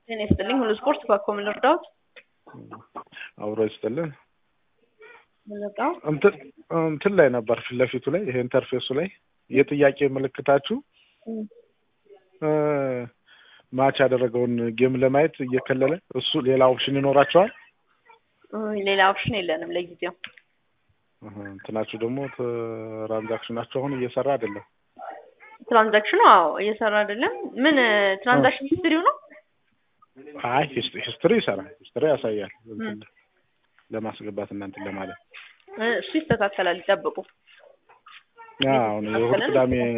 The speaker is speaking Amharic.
ጤና ይስጥልኝ። ሁሉ ስፖርት ባኮ ምን ልርዳዎት? አብሮ ይስጥልን። ምን ልርዳው? እንትን እንትን ላይ ነበር ፊት ለፊቱ ላይ ይሄ ኢንተርፌሱ ላይ የጥያቄ ምልክታችሁ እ ማች ያደረገውን ጌም ለማየት እየከለለ እሱ ሌላ ኦፕሽን ይኖራቸዋል። ሌላ ኦፕሽን የለንም ለጊዜው። እህ፣ እንትናችሁ ደግሞ ትራንዛክሽናችሁ አሁን እየሰራ አይደለም። ትራንዛክሽኑ አዎ እየሰራ አይደለም። ምን ትራንዛክሽን ሂስትሪው ነው? አይ ሂስትሪ ይሰራል፣ ሂስትሪ ያሳያል። እንትን ለማስገባት እና እንትን ለማለት እሱ ይስተካከላል፣ ይጠብቁ። አሁን የእሑድ ቅዳሜ